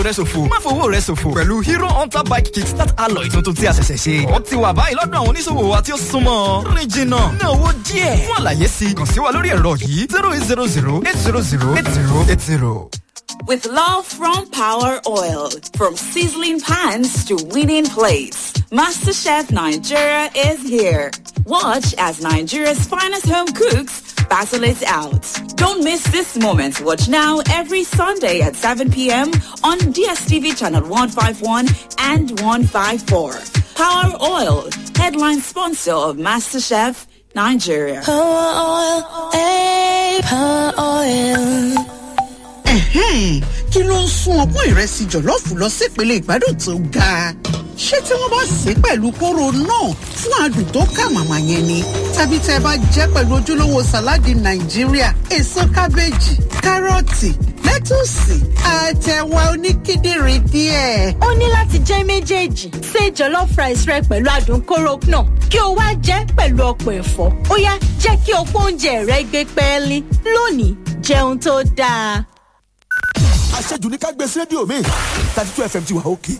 rẹ ṣòfò má fowó rẹ ṣòfò pẹ̀lú hero hunter bike kickstart alloy tuntun tí a ṣẹ̀ṣẹ̀ ṣe. ó ti wà báyìí lọ́dọ̀ àwọn oníṣòwò wa tí ó súnmọ́ rìn jìnnà ná owó díẹ̀ fún àlàyé sí i kàn sí wa lórí ẹ̀rọ yìí zero eight zero zero eight zero zero eight zero eight zero. With love from Power Oil, from sizzling pans to winning plates, MasterChef Nigeria is here. Watch as Nigeria's finest home cooks battle it out. Don't miss this moment. Watch now every Sunday at 7 p.m. on DSTV channel 151 and 154. Power Oil, headline sponsor of MasterChef Nigeria. Power oil, eh, power oil. Ẹ̀hẹ́n, kí ló ń sún ọpọ́n ìrẹsì jọ̀lọ́ọ̀fù lọ sípele ìgbádùn tó ga? Ṣé tí wọ́n bá sè é pẹ̀lú kóró náà fún adùn tó kà màmá yẹn ni? Tàbí tẹ́ ẹ bá jẹ́ pẹ̀lú ojúlówó sàláàdì Nàìjíríà, èso kábéjì, kárọ̀tì, lẹ́tùsì, àtẹ̀wà oníkíndìnrín díẹ̀. ó ní láti jẹ́ méjèèjì ṣe jollof rice rẹ pẹ̀lú adùn kóró náà kí o wá jẹ́ pẹ̀lú ọ̀pọ̀ ẹ̀fọ́ ó yá jẹ́ kí ọ̀pọ̀ oúnjẹ rẹ gbé pẹ́ẹ́lí lónìí jẹun tó dáa. àṣejù ní ká gbé sí rédíò mi thirty two fm ti wà òkè.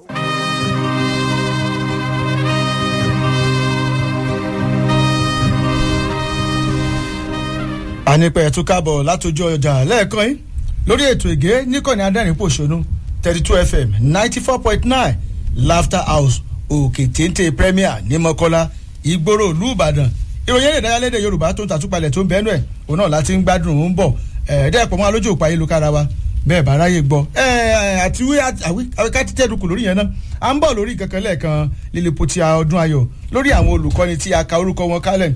ànípẹ̀ ẹ̀tún káàbọ̀ látọjú ọjà lẹ́ẹ̀kan yín lórí ètò ègé níkànnì adẹ́rìn-pòṣónú thirty two fm ninety four point nine laughter house òkè téńté premier ní mọ́kọ́lá ìgboro ìlú ìbàdàn ìròyìn èdè ìdárayálédè yorùbá tó ń tàtúpalẹ̀ tó ń bẹ́ẹ̀ nù ẹ̀ òun náà láti ń gbádùn ń bọ̀ ẹ̀ẹ́dẹ́gbọ̀n mọ́ alójú òpá ayélujára wa bẹ́ẹ̀ bá ráyè gbọ́ àti wí àwíká títẹ̀ dùkù lórí yẹn náà à ń bọ̀ lórí kankan lẹ́ẹ̀kan lílipoti ọdún ayọ̀ lórí àwọn olùkọ́ni tí a ka orúkọ wọn kálẹ̀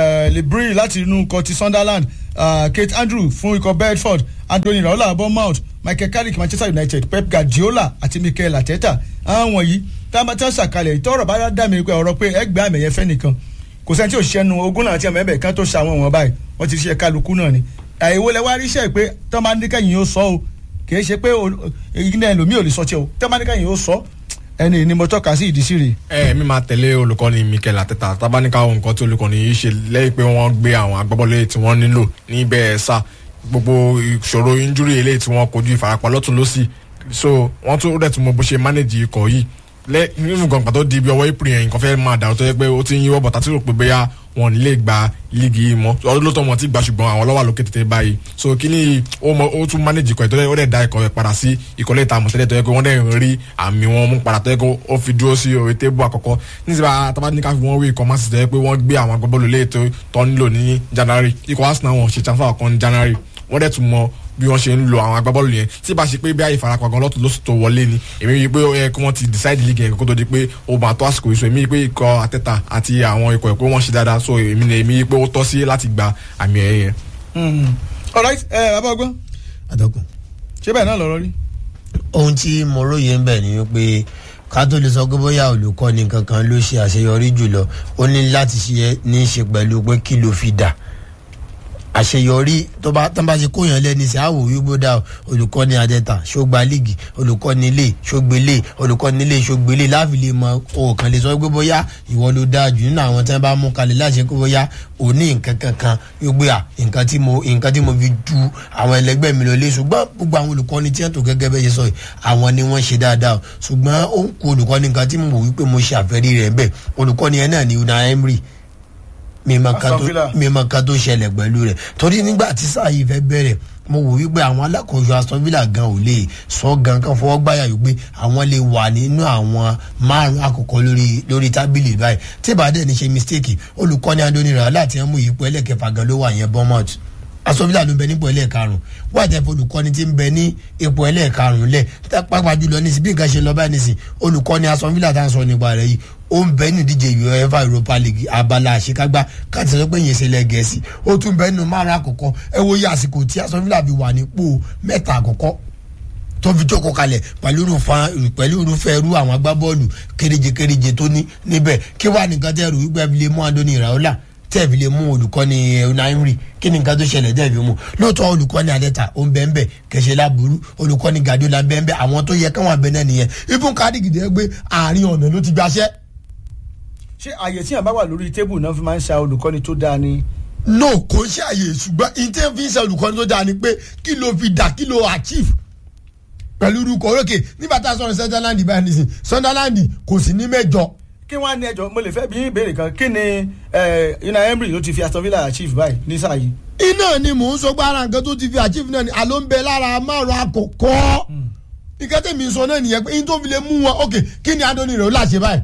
libri láti inú ikọ̀ ti sunderland kate andrew fún ikọ̀ bedford anthony raola bournemouth michael carrick manchester united pep guardiola àti mikel arteta àwọn wọ̀nyí táwọn tí wọ́n ṣàkalẹ̀ ìtọ́rọ̀ bá dá mi pé ọ̀rọ̀ pé ẹgbẹ́ àmì ẹ̀yẹ fẹ́ nìkan kò sẹ́ni tí ò ṣẹ́nu ogún náà tí ọmọ ẹ̀bẹ̀ kan tó ṣàwọn wọn báyìí wọ́n ti ṣe kálukú náà ni àìwò lẹ wá ríṣẹ́ pé tọ́ máa ní kẹ́yìn yóò sọ o kì í ṣe pé ìgbìnà ẹlòmíì ò lè sọ tí o tọ́ máa ní kẹ́yìn yóò sọ ẹni ni mo tọ́ka sí ìdí sí rè. ẹ mi máa tẹ̀lé olùkọ́ni mikel ateta tábánikà ohun nǹkan tí olùkọ́ni yìí ṣe lẹ́yìn pé wọ́n gbé àwọn agbábọ́ọ̀lù tí wọ́n nílò níbẹ̀ sá gbogbo ìṣòro injúrí eléyìí tí wọ́n kojú ìfarapa lọ́tún lọ́sì so wọ́n tún rẹ̀ tún mọ bó ṣe mánéjì ikọ̀ yìí lẹ nínú gbọ̀ngàn tó di ibi ọwọ́ april yẹn nǹkan fẹ́ máa dàrú tó yẹ pé ó ti ń yíwọ́ bọ̀tà tí rò pé bóyá wọn ò ní lè gba líìgì yìí mọ́ ọdún ló tọ́ wọn ti gbà ṣùgbọ́n àwọn lọ́wọ́ lókè tètè báyìí so kí ni ó mọ ó tún manage ikọ̀ ìtọ́jú ó dẹ̀ da ikọ̀ rẹ̀ padà sí ìkọ̀lẹ́ ìta àmọ̀tẹ́lẹ̀ tó yẹ pé wọ́n dẹ̀ ń rí àmì wọn mú padà tó yẹ pé ó fi dúró sí orí tébù àkọ́kọ́ níṣẹ́ bá tábà ní ká fi wọ́n wí ikọ̀ máa sì tẹ́ pé wọ́n gbé àwọn agbábọ́ọ̀lù lé ètò tó nílò ní january ikọ̀ arsenal wọn ṣe transfer kan ní january wọ́n dẹ̀ tún mọ bí wọ́n ṣe ń lo àwọn agbábọ́ọ̀lù yẹn tí bá ṣe pé bí àyèfarapa gan lọ́tún lóṣù tó wọlé ni èmi yìí pé ó yẹ kí wọ́n ti decide league yẹn kó tó di pé ó máa tó àsìkò ìṣó èmi yìí pé ikọ̀ àtẹ́tà àti àwọn ikọ̀ ẹ̀kọ́ wọn ṣe dáadáa so èmi ni èmi yìí pé ó tọ́ sí láti gba àmì ẹ̀yẹ yẹn. alright ẹ bàbá ọgbọ́n àdọkùn. ṣé bẹ́ẹ̀ náà lọ́rọ́ rí. ohun tí mo róye ń bẹ̀ ni wípé ká tó lè sọ pé bóyá olùkọ́ni kankan ló ṣe àṣeyọrí jùlọ ó ní láti ṣe ní í ṣe pẹ̀lú pé kí ló fi dà àṣeyọrí tó bá tán bá ṣe kóyàn lẹ́ni sí àwò wíwó dá olùkọ́ni adẹ́ta ṣógba líìgì olùkọ́ni ilé ṣógbélé olùkọ́ni ilé ṣógbélé láfi lè mọ òòkàn lè sọ pé bóyá ìwọ ló dáa jù nínú àwọn tí wọ́n bá mú kalẹ̀ láṣẹ pé bóyá ò ní nǹkan kankan wípé à nǹkan tí mo nǹkan tí mo fi ju àwọn ẹlẹgbẹ́ mi lọ lé ṣùgbọ́n gbogbo àwọn olùkọ́ni tí wọ́n tó gẹ́gẹ́ bẹ́ẹ̀ ṣe sọ yìí àwọn ni wọ́n ṣe dáadáa ṣùgbọ́n ó ń kó olùkọ́ni nǹkan tí mo wò wípé mo ṣe àfẹ́rí rẹ̀ bẹ́ẹ̀ olùkọ́ni yẹn náà ni una emery mímọ kan tó ṣẹlẹ̀ pẹ̀lú rẹ̀ torí nígbà tí sáà yìí fẹ́ bẹ̀rẹ̀ mo wò wípé àwọn alákòóso aston villa gan ò lè sọ gan kan fọwọ́ gbáyà wípé àwọn lè wà nínú àwọn márùn àkọ́kọ́ lórí lórí tábìlì báyìí tí ìbàdàn ní ṣe mistake olùkọ́ni andoni rà láti ẹ̀ mú ipò ẹlẹ́kẹfà gan ló wà yẹn bournemouth aston villa ló ń bẹ nípò ẹlẹ́ẹ̀karùn wọ́n àti ẹ̀fọ́ olùkọ́ni ti ń bẹ ní ipò ẹlẹ́ẹ̀karùn lẹ̀ pápá jùlọ ní sí bí nǹkan ṣe lọ báyìí nísìn olùkọ́ni aston villa tá à ń sọ nípa rẹ̀ yìí ó ń bẹ nínú ìdíje uefa europa league abala àṣekágbá káàtì sọ pé yẹn ṣe lẹ gẹ̀ẹ́sì ó tún bẹ nínú márùn àkọ́kọ́ ẹ wo iye àsìkò tí aston villa fi wà nípò mẹ́ta àkọ́kọ́ tó fi jókòó kalẹ̀ pẹ̀lú irúfẹ́ pẹ̀lú irúfẹ́ irú àwọn agbábọ́ọ̀lù kéréje kéréje tó ní níbẹ̀ kí wàá nìkan tẹ́ rù wípé fi lè mú andoni raola tẹ́ fi lè mú olùkọ́ni unaimri kí ni nǹkan tó ṣẹlẹ̀ tẹ́ fi mú lóòótọ́ olùkọ́ni adẹ́ta ó ń bẹ́ẹ̀ bẹ́ẹ̀ kẹsẹ̀ láburú olùkọ́ni gadiola ń bẹ́ẹ̀ bẹ́ẹ̀ àwọn tó yẹ káwọn abẹ náà nìyẹn ibùn kádìgìdì gbé àárín ọ̀nà ló ti gbaṣẹ́ ṣé àyè tí yàn bá wà lórí tébù náà fi máa ń ṣa olùkọ́ni tó dáa ni. no kò ń ṣe àyè ṣùgbọ́n ìtẹ́ fi ń ṣe olùkọ́ni tó dáa ni pé kí ló fi dà kí ló achieve pẹ̀lú orúkọ orókè nígbà tá a sọ̀rọ̀ sunderland báyìí nísìn sunderland kò sí ní mẹ́jọ kí wọ́n á ní ẹjọ́ mo lè fẹ́ bí ìbéèrè kan kí ni una emery ló ti fi aston villa achieve báyìí ní sáà yìí. iná ni mò ń sọ pé ara nǹkan tó ti fi achieve náà ni àló ń bẹ lára márùn àkọ́kọ́ nǹkan tẹ̀mí sọ náà nìyẹn pé yín tó fi lè mú wọn ok kí ni adoni rẹ̀ ó láṣẹ báyìí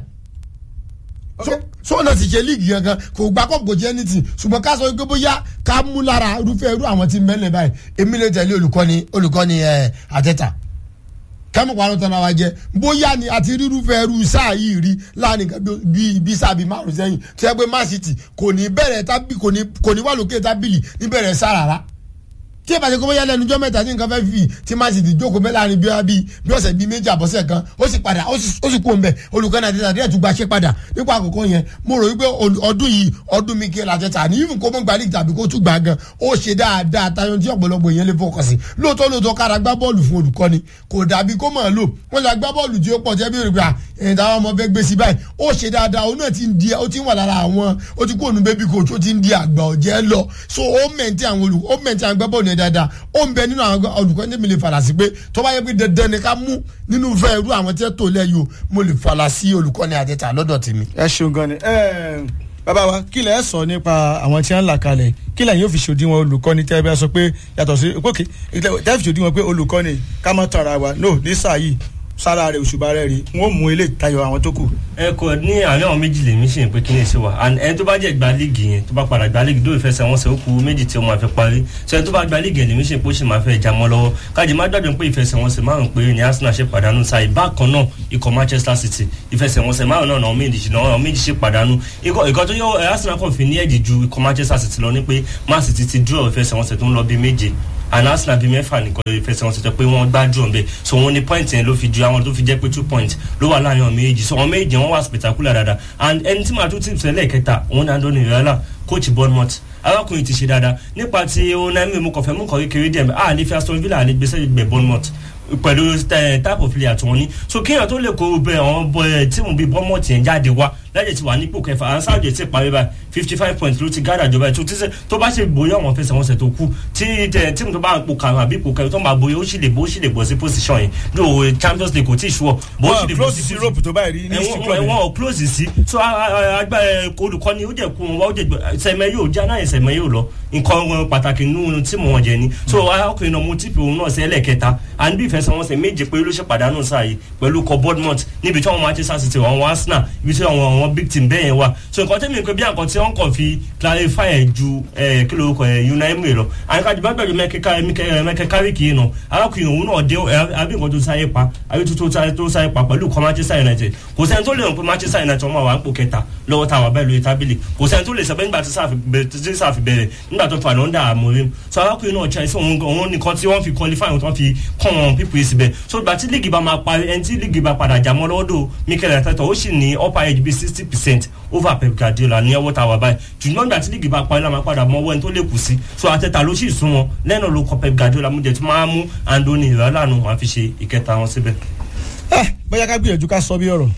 sọ́nà ti ṣe líìgì gangan kò gbà kọ́ kò jẹ́ anything ṣùgbọ́n ká sọ pé bóyá ká mú lára irúfẹ́ irú àwọn tí mẹ́lẹ̀ báyìí èmi lè tẹ̀lé olùkọ́ni olùkọ́ni ẹ̀ àtẹ́tà kẹ́mi parọ́ tán náà wá jẹ́ bóyá ni àti rírúfẹ́ irú sáà yìí rí láàrin bíi bíi sáà bíi márùn sẹ́yìn tí wọ́n pé man city kò ní bẹ̀rẹ̀ tábì kò ní kò ní wà lókè tábìlì níbẹ̀rẹ̀ sáà rárá tí ẹ bá ṣe kó bóyá lẹnu jọ mẹta tí nǹkan fẹ́ fi tí man city jókòó bẹ́ẹ̀ láàrin bí bí ọ̀sẹ̀ bíi méjì àbọ̀sẹ̀ kan ó sì padà ó sì kú òǹbẹ̀ olùkọ́ náà tẹ̀sán díẹ̀ tún gba ṣe padà nípa àkókò yẹn mo rò wípé ọdún yìí ọdún mi kí ẹ làtẹ̀tà ní ìfún kó mọ́ gba league tàbí kó tún gbà gan ó ṣe dáadáa tayọ tí ọ̀pọ̀lọpọ̀ yẹn lè fọkàn sí lóòótọ́ lóòótọ́ kára gbá bọ́ọ̀lù fún olùkọ́ni kò dàbí kó mọ̀ lò wọ́n lè gbá bọ́ọ̀lù tí ó pọ̀ tẹ́ bí rìgbà ẹ̀yìn táwọn ọmọ fẹ́ gbé sí báyìí ó ṣe dáadáa òun náà ti ń di ó ti ń wà lára àwọn ó ti kó òun bébí coach ó ti ń di àgbà ọ̀jẹ́ lọ so ó mẹ̀ntì àwọn olùkọ́ ó mẹ̀ntì àwọn gbá bọ́ọ̀lù yẹn dáadáa ó ń bẹ nínú àwọn olùkọ́ ní mi lè fàlà sí pé tó bá yẹ pé dandan ni ká mú nínú fẹ́ irú àwọn tí ẹ tó lẹ́yìn o mo lè fàlà sí olùkọ́ ní àdẹ́ta lọ́dọ̀ tèmi. ẹ ṣeun gan ni bàbá wa kí lẹ sọ nípa àwọn tí wọn ń là kalẹ̀ kí lẹ́yìn yóò fi ṣòdiwọ̀n olùkọ́ni tẹ́ ẹ bá sọ pé yàtọ̀ sí pókè tẹ́ ẹ fi ṣòdiwọ̀n pé olùkọ́ni ká má tàn ara wa no ní sáà yìí sára rẹ òṣùbà rẹ rí wọn ò mú ilé tayọ àwọn tó kù. ẹ kò ní àárín àwọn méjì lèmi ṣe pé kí ni ṣe wà and ẹni tó bá jẹ gba líìgì yẹn tó bá padà gba líìgì dóò ìfẹsẹ̀ wọn ṣe ó kú méjì tí ó máa fi parí ṣe ẹni tó bá gba líìgì yẹn lèmi ṣe pé ó ṣì máa fẹ́ já mọ́ lọ́wọ́ kájí má gbàgbé pé ìfẹsẹ̀ wọn ṣe márùn pé ní arsenal ṣe pàdánù sáì bákan náà ikọ̀ manchester city ìfẹsẹ̀ wọn ṣe márùn náà àwọn méjì náà àwọn méjì ṣe pàdánù ikọ̀ tó yọ arsenal kàn fi ní ẹ̀jì ju ikọ̀ manchester city lọ ní pé man city ti dúró ìfẹsẹ̀ wọn ṣe tó ń lọ bí méje and arsenal bíi mẹ́fà nìkan ìfẹsẹ̀wọnsẹ̀ tó pé wọ́n gbájú ọ̀nbẹ so wọ́n ní point yẹn ló fi ju àwọn tó fi jẹ́ pé two point ló wà láàrin àwọn méjì so àwọn méjì wọ́n wà spectacular dáadáa and ẹni tí màá tún ti sẹ́lẹ̀ kẹta òun ní andoni ìrẹ́lá coach bournemouth arákùnrin ti ṣe dáadáa nípa ti onami mo kàn fẹ́ mú kàn kékeré díẹ̀ a lè fi aston villa lè gbèsè gbẹ bournemouth pẹ̀lú type of player tí wọ́n ní so kéèyàn tó lè kó bẹ àwọn tíìmù bíi bournemouth yẹn jáde wá lẹ́yìn tí wà nípò kẹfà àwọn sáàjì ti parí báyìí fifty five points ló ti gádà jọba ètò tíṣe tó bá ṣe bóyá àwọn fẹsẹ̀wọnsẹ̀ tó kú tí tíìmù tó bá ń po karùn àbí ipò kẹrin tó máa bóyá ó sì lè bó ó sì lè bọ́ sí position yìí ní òwe champions league kò tí ì ṣùwọ̀ bó ó sì lè bọ́ sí position europe tó báyìí rí ní ìsìn club ẹ̀wọ̀n ò close sí so agbára olùkọ́ni ó jẹ́ kú wọn wá ó jẹ́ sẹ̀mẹ́ yóò já náà sẹ̀mẹ́ yóò lọ nǹkan pàtàkì nínú tíìmù wọn jẹ ni so arákùnrin náà mo tíìpì òun náà sí ẹlẹ́kẹta à ń bí ìfẹsẹ̀wọnsẹ̀ méje pé ló ṣe pàdánù sáà yìí pẹ̀lú kọ bournemouth níbi tí àwọn manchester city àwọn arsenal ibi tí àwọn àwọn big team bẹ́ẹ̀ yẹn wà so nǹkan tẹ́mi pé bí àǹkan tí wọ́n kàn fi clarify ẹ̀ ju kí ló kọ ẹ̀ unaimu lọ àyíkájú bá gbàgbé mẹ́kẹ́ kárìkì yìí nà arákùnrin òun náà dé àbí nǹkan tó sáyé pa àbí tó sáyé pa pẹ̀lú kọ manchester united kò sẹ́ni tó lè rìn pé manchester united wọ́n wà ń pò kẹta lọ́wọ́ tá a wà bẹ́ẹ̀ lórí tábìlì kò sẹ́ni tó lè sọ pé nígbà tí sáà fi bẹ̀rẹ̀ nígbà tó fà lọ́ndà àmọ́rim so arákùnrin náà ṣe àìsàn òun nìkan tí wọ́n fi qualify wọn tó fi kọ́ wọn pípé síbẹ̀ so gbà tí líìgì bá máa parí ẹni tí líìgì bá padà jà mọ́ lọ́dọ̀ mikel arteta ó sì ní upper edge bíi sixty percent over pep guardiola ní ọwọ́ tá a wà báyìí ṣùgbọ́n nígbà tí líìgì bá parí la máa padà mọ ọwọ́ ẹni tó lè kù sí so arteta ló sì sún wọn lẹ́nu ló kọ pep guardiola mú jẹ tí máa mú andoni ìrọ̀lànà wọn fi ṣe ìkẹta wọn síbẹ̀. bóyá ká gbìyànjú ká sọ bí ọ̀rọ̀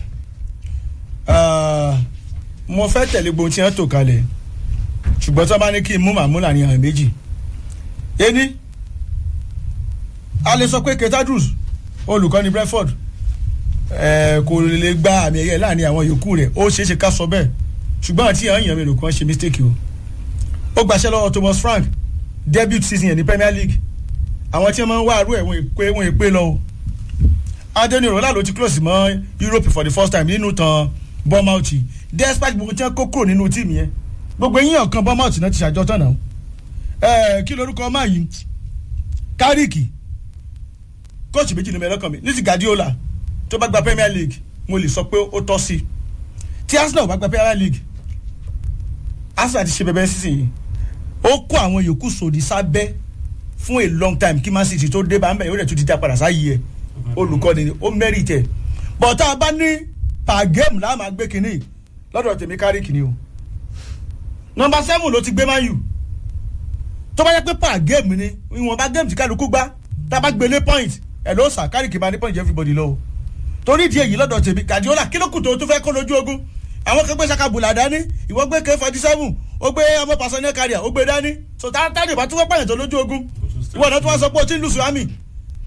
mo fẹ́ tẹ̀lé gbogbo tí wọ́n tò kalẹ̀ ṣùgbọ́n tí wọ́n bá ní kí n mú màmú láàrin àwọn méjì ení a lè sọ pé ketadrus olùkọ́ni brentford kò lè gba àmì ẹ̀yẹ láàrin àwọn yòókù rẹ̀ ó ṣeé ṣe ká sọ bẹ́ẹ̀ ṣùgbọ́n àti àwọn èèyàn mélòó kan ṣe mistake o ó gbaṣẹ́ lọ́wọ́ thomas frank debut season yẹn ní premier league àwọn tí wọ́n máa ń wá àrú ẹ̀ wọ́n èpè lọ o adeni rola ló ti close mọ́ europe for the first time nínú tan bournemouth despite gbogbo tí wọ́n kó kúrò nínú tíìmù yẹn gbogbo eyín ọ̀kan bournemouth náà ti ṣàjọ tán náà ẹ kí lorúkọ ọmọ yìí kárìkì kóòtù méjì ló mẹ́rẹ́ kàn mí ní ti guardiola tó bá gba premier league mo lè sọ pé ó tọ́ sí i tí arsenal bá gba premier league arsenal ti ṣe bẹbẹ sísìn yìí ó kó àwọn yòókù sòdì sábẹ́ fún a long time kí man city tó dé bá ń bẹ̀ yóò rẹ̀ tún ti dá padà sáyé ẹ̀ olùkọ́ni ni ó mẹ́rì tẹ̀ bọ̀tá a bá ní per game láàmú agbé kínní lọ́dọ̀ tèmi kárí kínní o nọmba seven ló ti gbé man u tó bá yẹ pé per game ni ìwọ̀nba game tí kálukú gbá tá a bá gbélé point ẹ̀ ló sà kárí kìí máa ní point everybody lọ o torí ìdí èyí lọ́dọ̀ tèmi gàdíọ́là kí ló kù tó tún fẹ́ kó lójú ogun àwọn kan gbé sakabula dání ìwọ gbé k forty seven ó gbé ọmọ pàṣẹ carrier ó gbé dání so táàtàdì bá tún fẹ́ pààyàn tó lójú ogun ìwọ náà tún wá sọ pé o ti ń lùsùn àmì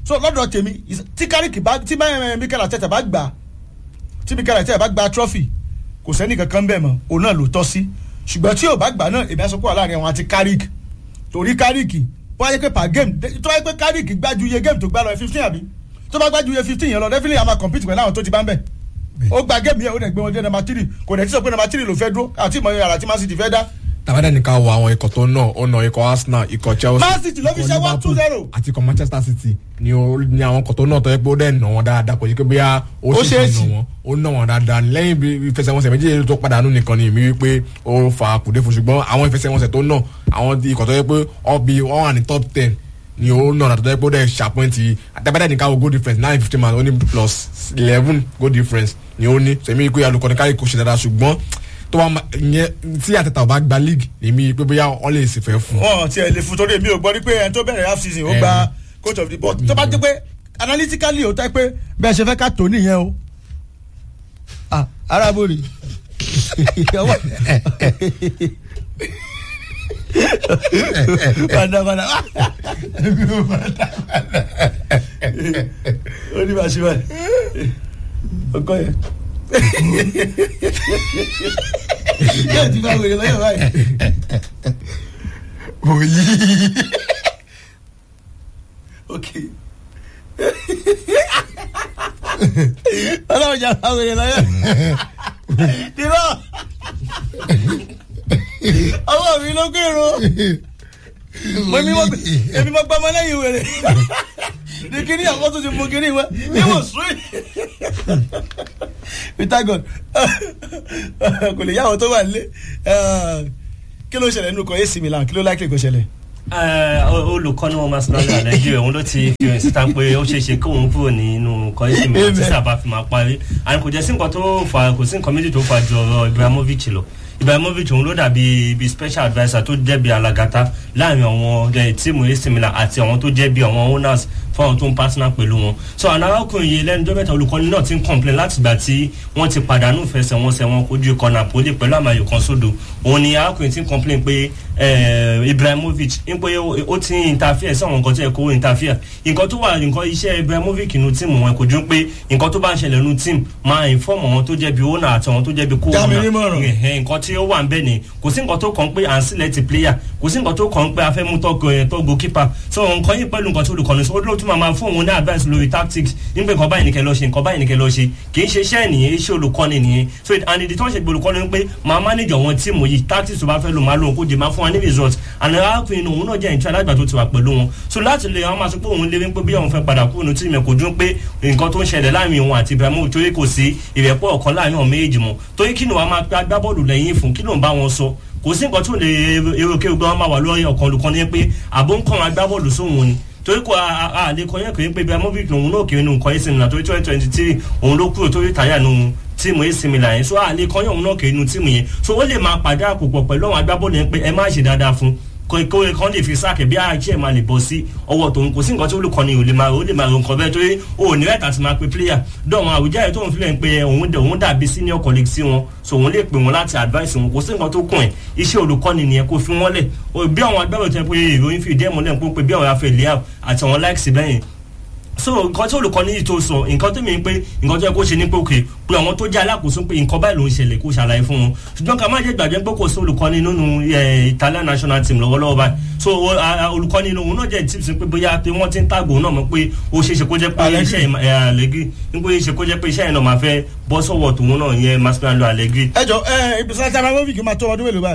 so lọ́dọ̀ tèmi is- tí kárìkì bá tí bá mikel ateta bá gbà tí mikel ateta bá gba trophy kò sẹ́ni kankan bẹ́ẹ̀ mọ́ òun náà ló tọ́ sí ṣùgbọ́n tí ò bá gbà náà èmi á sọ pé wà láàrin àwọn àti kárìkì torí kárìkì wọ́n á yẹ pé per game tó wáyé pé kárìkì gbájú iye game tó gbá lọ fifteen àbí tó bá gbájú iye fifteen yẹn lọ definitely a máa compete pẹ̀lú àwọn tó ti bá ń bẹ̀ ó gba game yẹn ó dẹ̀ gbé wọn dé number three kò dẹ̀ tí sọ pé number three ló fẹ́ dúró àti ìmọ̀ yàrá tí man city fẹ́ dá tàbádà ní ká wo àwọn ikọ̀ tó náà ó na ikọ̀ arsenal ikọ̀ chelsea Man City ló fi ikọ̀ ṣe one two Liverpool zero. àti ikọ̀ manchester city ni ó ní àwọn ikọ̀ tó náà tó yẹ pé ó dẹ̀ nà wọ́n dáadáa kò sí pé bóyá ó Ó sì ṣeé nà sì. wọ́n ó nà wọ́n dáadáa lẹ́yìn bí ìfẹsẹ̀wọnsẹ̀ méjèèjì tó padànù nìkan ni èmi wípé ó fa kùdé fún ṣùgbọ́n àwọn ìfẹsẹ̀wọnsẹ̀ tó náà àwọn ikọ̀ tó yẹ pé ọbí wọ́n wà ní top ten ni ó nà tó yẹ pé ó dẹ̀ ṣàpọ́ǹtì àtàbádà ní ká wo goal difference nine fifty man ó ní plus eleven goal difference ni ó ní sèmi pé alukọ̀ni káyì kò ṣe dáadáa ṣùgbọ́n tó bá ma- ìyẹn tí àtẹ̀tà ò bá gba league èmi pé bóyá wọ́n lè sì fẹ́ fún un. wọn ti ẹ̀ lè fún torí èmi ò gbọ́ rí pé ẹni tó bẹ̀rẹ̀ half season ó gba coach of the but tó bá dé pé analytically ó tẹ́ pé bẹ́ẹ̀ ṣe fẹ́ ká tó nìyẹn o ah arábòrì padàbàdà ó ní bá ṣe báyìí ọkọ yẹn yóò ti bá wèrè lọ́yọ̀ báyìí. òyì. ok ọlọ́run jà bá wèrè lọ́yọ̀ dìrọ̀ ọwọ́ mi ló gbèrò mo ní mo èmi mo gbọ́ ọmọ lẹ́yìn wèrè ní kíní àwọn tó ti mú kíní wá ní mo sún peter god kò lè yáwó tó wà nílé kí ló ṣẹlẹ̀ nínú kan ac milan kí ló láìpẹ́ kó ṣẹlẹ̀. olùkọ́ni wọn máa sinadà nàìjíríà òun ló ti fi hàn síta pé ó ṣeé ṣe kóun kúrò nínú kọ́ńtì mi tí sábà fi máa parí àní kò jẹ́ sí nǹkan tó fà kò sí nǹkan méjì tó fà ju ọ̀rọ̀ ibrahimovic lọ ibrahimovic òun ló dàbí ibi special adviser tó jẹ́ bí alagata láàrin àwọn tíìmù ac milan àti àwọn tó jẹ́ bí àwọn owners fáwọn tó ń partner pẹ̀lú wọn so àwọn arákùnrin yìí lẹ́nu tó mẹ́ta olùkọ́ni náà ti ń complain láti gbà tí wọ́n ti pàdánù fẹsẹ̀wọnsẹ̀ wọn kojú ikọ̀ napoli pẹ̀lú àmàyò kan sódò òun ni arákùnrin ti ń complain pé ibrahimovic ń pé ó ti ń interfere sí àwọn nǹkan tó yẹ kó interfere nǹkan tó wà nǹkan iṣẹ́ ibrahimovic nu tíìmù wọn kò ju pé nǹkan tó bá ń ṣẹlẹ̀ nu tíìmù máa inform àwọn tó jẹ́ bí owner àti àwọn tó jẹ́ bí co-owner nǹkan tí ó wà ń bẹ̀ ni kò sí nǹkan tó kàn pé à ń sílẹ̀ ti player kò sí nǹkan tó kàn pé a fẹ́ mú tó goalkeeper so nǹkan yìí pẹ̀lú nǹkan tó olùkọ́ni so ó tún máa máa fún òun ní advice lórí tactics nígbà nǹkan báyìí nìkẹ́ lọ ṣe nǹkan báyìí nìkẹ́ lọ ṣe kì í ṣe iṣẹ́ nìyẹn iṣẹ́ olùkọ́ni nìyẹn so and ìdí tó ń ṣe gbé olùkọ́ni ni pé máa manage àwọn tíìmù yìí tactics tó bá fẹ́ lò máa lò kó jẹ máa fún wa ní result and arákùnrin òun náà jẹ́ ìtura alágbà tó ti wà pẹ̀lú wọn so láti lè àwọn máa sọ pé òun lé wípé bí àwọn fẹ́ padà kúrò ní tíìmù kò dún pé nǹkan tó ń ṣẹlẹ̀ láàrin òun àti ibrahim torí kò sí ìrẹ́pọ̀ ọ̀kan láàrin àwọn méjèèjì mọ́ torí kí ni wàá máa gbá bọ́ọ̀lù lẹ́yìn fún kí ló ń bá wọn sọ kò sí nǹkan tó lè erékèrè gbọ́n máa wà lórí ọkàn olùkọ́ni pé àbó ń kọ́ wọn agbábọ́ọ̀lù sóhun ni torí kò àlè kọ́ yẹn kò yẹn pé ibrahimovic lòun náà kiri nù nǹkan ac milan torí twenty twenty three òun ló kúrò torí táyà nù tíìmù ac milan yẹn so àlè kọ́ yẹn òun náà kiri nù tíìmù yẹn so ó lè máa pàdé àpòpọ̀ pẹ̀lú àwọn agbábọ́ọ̀lù yẹn pé ẹ má ṣe dáadáa fún kóye kan lè fi sáàkì bí àjẹ́ máa lè bọ́ sí ọwọ́ tòun kò sí nǹkan tí olùkọ́ni ò lè máa ò lè máa ro nǹkan bẹ́ẹ̀ torí o ò ní rẹ̀ tàti máa pe player dọ̀wọ́n àwùjáde tó ń filẹ̀ ń pe òun òun dàbí senior colleague sí wọn so òun lè pè wọn láti advice wọn kò sí nǹkan tó kùn ẹ̀ iṣẹ́ olùkọ́ni nìyẹn kò fi wọ́n lẹ̀ bí àwọn agbábọ̀ tẹ pé ìròyìn fi ìdí ẹ̀ múlẹ̀ ń pé bí àwọn afẹ́ lẹ́yà àti àwọn likes bẹ́yìn so nǹkan tí olùkọ́ni yìí tó sọ nǹkan tó mi ń pé nǹkan tó yẹ kó ṣe ní pé òkè pé àwọn tó jẹ́ alákòóso pé nǹkan báyìí ló ń ṣẹlẹ̀ kó ṣàlàyé fún wọn ṣùgbọ́n ká má jẹ́ gbàgbé pé kò sí olùkọ́ni nínú italian national team lọ́wọ́lọ́wọ́ báyìí so olùkọ́ni òun náà jẹ́ tips pé bóyá pé wọ́n ti ń tàgbò náà mọ̀ pé ó ṣe é ṣe kó jẹ́ pé iṣẹ́ àlẹ́gì ń pé ṣe kó jẹ́ pé iṣẹ́ yẹn náà máa fẹ́ bọ́ sọ́wọ́ tòun náà yẹn masquerade àlẹ́gì. ẹ jọ ẹ ibùsùn abramovic máa tó ọdún mélòó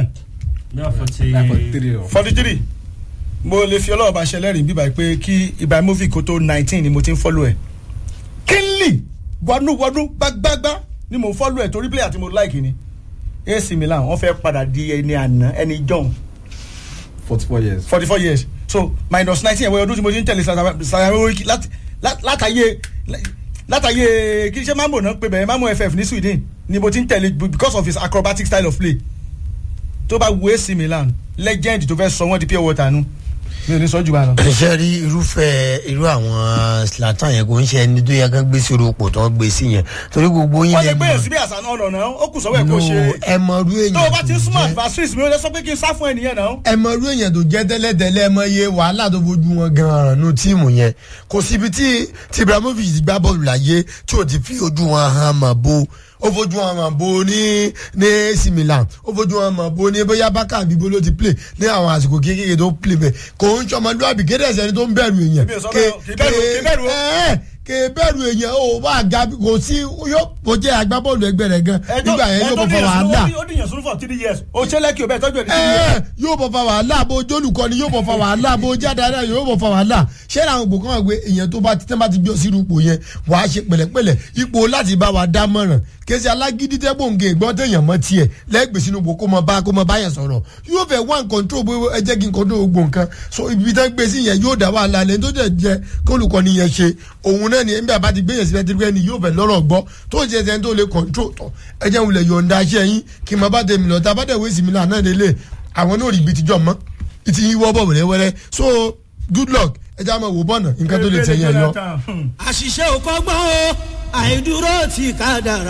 báyìí. forty three mo lè fi ọlọ́wọ́ bá ṣẹlẹ́rìí bíbá pé kí ibrahimovic kó tó nineteen ni mo ti ń fọ́lù ẹ̀ kínlì wọnúwọnú gbágbágbá ni mo ń fọ́lù ẹ̀ torí player tí mo like ni ac milan wọ́n fẹ́ padà di ẹni àná ẹni john forty four years. forty four years so minus nineteen ẹ̀wọ̀n ọdún tí mo ti ń tẹ̀lé saramovic látàyè látàyè kí ṣe mambo náà pé bẹ̀rẹ̀ mambo ff ní sweden ni mo ti ń tẹ̀lé because of his acrobatic style of play tó bá wo ac milan legend tó fẹ́ sọ wọ́n di pure water nu mi ò ní sọ jù bá lọ. ṣe rí irúfẹ́ irú àwọn slatan yẹn kò ń ṣe ẹni tó yẹ kán gbé sí orúkọ tó ń gbé sí yẹn torí gbogbo yín wọ́n lè lẹ gbé mọ̀- yẹn síbi àṣà náà lọ́nà ó kù sọ́wọ́ ẹ̀ kó No, ṣe. ẹ mọ irú èèyàn tó o bá ti ń tó súnmọ́ jẹ́. adversaries mi ò lè sọ pé kí n sá fún ẹnìyẹn náà. ẹ mọ irú èèyàn tó jẹ́ tẹ́lẹ̀tẹ́lẹ̀ ẹ mọ iye wàhálà tó fojú wọn gan-an nù tíìmù yẹn kò síbi tí tí ibrahimovic ti gbá bọ́ọ̀lù láyé tí ò ti fi ojú wọn hàn mọ̀ bo ó fojú wọn hàn bo ní ní AC Milan ó fojú wọn hàn bo ní bóyá bákà àbíbo ló ti play ní àwọn àsìkò kékeré tó play bẹ́ẹ̀ kò ń sọmọlúwàbí kéde ẹ̀sẹ̀ ni tó ń bẹ̀rù èèyàn Èmi ò sọ bẹ́ẹ̀ o, kì í bẹ̀rù o, kì í bẹ̀rù o. ẹ̀ kì í bẹ̀rù èèyàn ó bá ga kò sí yóò kò jẹ́ agbábọ́ọ̀lù ẹgbẹ́ rẹ̀ gan nígbà yẹn yóò bọ̀ fọ wàhálà ó dìyàn sunu for three years o ṣe lẹ́kì o bẹ́ẹ̀ tọ́jú ẹ̀ ní three years. ẹ yóò bọ̀ fa wàhálà bó jólùkọ́ ni yóò bọ̀ fa wàhálà bó jáde ara yóò bọ̀ fa wàhálà ṣé àwọn ògbó kan wà pé èèyàn tó bá ti tẹ́ bá ti gbé sí ipò yẹn wàá ṣe pẹ̀lẹ́pẹ̀lẹ́ ipò láti bá wa dá mọ̀ràn kèsì alágídí tẹ́ gbòǹgè gbọ́n téèyàn mọ́ tiẹ̀ lẹ́gbẹ̀ẹ́ sínú ipò kó mọ bá kó mọ bá yẹn sọ̀rọ̀ yóò fẹ́ one control bó ẹ jẹ́ kí n control gbogbo nǹkan so ibi tẹ́ gbé sí yẹn yóò dá wàhálà lẹ́yìn tó dẹ̀ jẹ́ kólùkọ́ni yẹn ṣe òun náà ni ẹ̀mí àbá ti gbé yẹn síbẹ̀ tí ni yóò fẹ́ lọ́rọ̀ gbọ́ tó ń ṣe ẹsẹ̀ tó lè control tọ̀ ẹ jẹ́ wulẹ̀ yọ̀ǹda aṣẹ́ yín kí n máa bá tẹ̀mí lọ́ta bá dẹ̀ wé sí mi náà náà lélẹ̀ àwọn náà rí ibi tíjọ́ mọ́ ìtì yín wọ́ bọ̀ wẹ́rẹ́wẹ́rẹ́ so good luck ẹ jẹ́ àmọ́ wò bọ́ọ̀nà nǹkan tó lè tẹ̀yìn ẹ̀ yọ. Hmm. àṣìṣe ò kọ́gbọ́n o àìdúró ti ká dára.